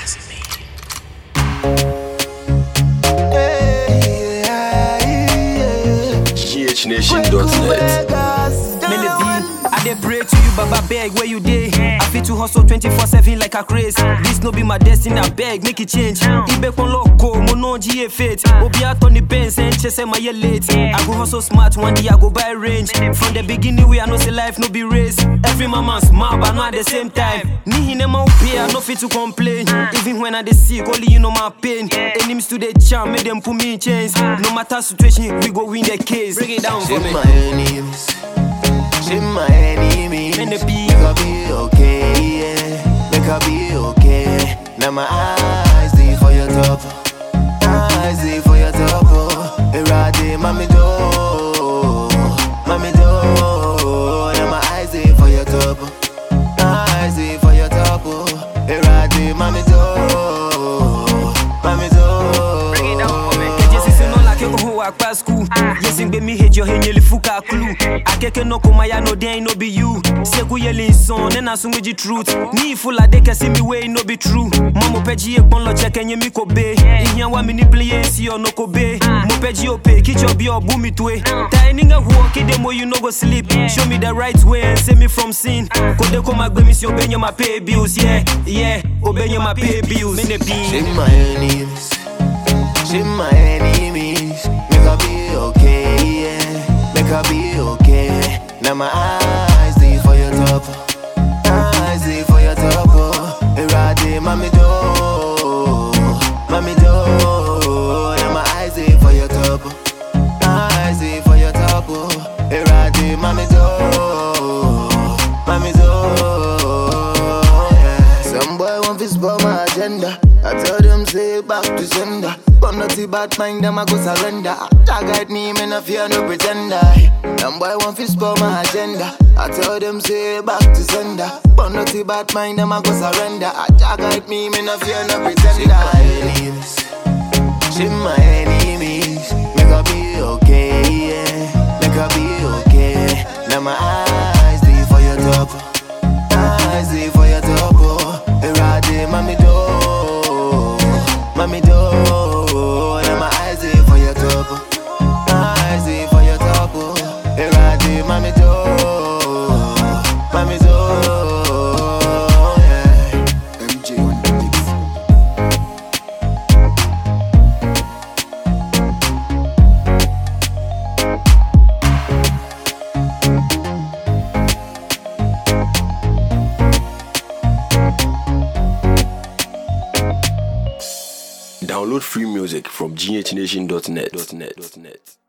GHNation.net. Men the be, I dey pray to you, Baba beg where you dey. I fit to hustle 24/7 like a craze. This no be my destiny, I beg make it change. Ibe kon loco, mo no GA fit. Obi out on the bench and chase my year late. I go hustle smart, one day I go buy range. From the beginning, we I know say life no be race. Every mama smart, but not at the same time. Ni hine ma pay, I no fit to complain. Even when I dey sick, only you know my pain. Enemies to the charm, make them put me in chains. No matter situation, we go win the case. Break it down for Shame me. my enemies. Shame my enemies. Men the be- Make I be okay, yeah. Make I be okay. Now my eyes they for your top. Eyes they for your top. Oh. Erade, mami do. Mami do. Now my eyes they for your top. Eyes they for your top. Oh. Erade, mami do. Mami do. Bring it down for me. Keje sisi no like oho akpa school. Yes, in me hate your henyeli fuka clue. Akeke no koma ya no den no be you. Seku yeli son, then asun with the truth. Ni full of deke see me way no be true. Mamo peji e pon lo check enye mi ko be. Ihyan wa mi ni play si o no ko be. Mo peji o pe, kicho bi o bu mi twe. Ta eninga huo kide mo you no go sleep. Show me the right way and save me from sin. Kode ko magbe mi si obenye my pay bills, yeah, yeah. Obenye my pay bills. Mene be. Shame my enemies. Shame my enemies. Make I be okay, yeah. Make I be okay. Now my eyes they for your top. Eyes they for your top. Oh. Erade, mami do. Mami do. Now my eyes they for your top. Eyes they for your top. Oh. Erade, mami do. Mami do. Yeah. Some boy want to spoil my agenda. I tell them say back to sender. But not the bad mind, them I go surrender. Tag guide me, me no fear no pretender. Some boy want to spoil my agenda. I tell them say back to sender. But not the bad mind, them I go surrender. Tag guide me, me no fear no pretender. Shame my enemies, shame my enemies. Make I be okay, yeah. Make I be okay. Now my eyes they for your top. Eyes they for your top, oh. Erade, mami do, mami do. Now my eyes they for your top, eyes they for your top, oh. Erade, mami do, mami do. Yeah. MJ on the mix. Download free music from GHNation.net.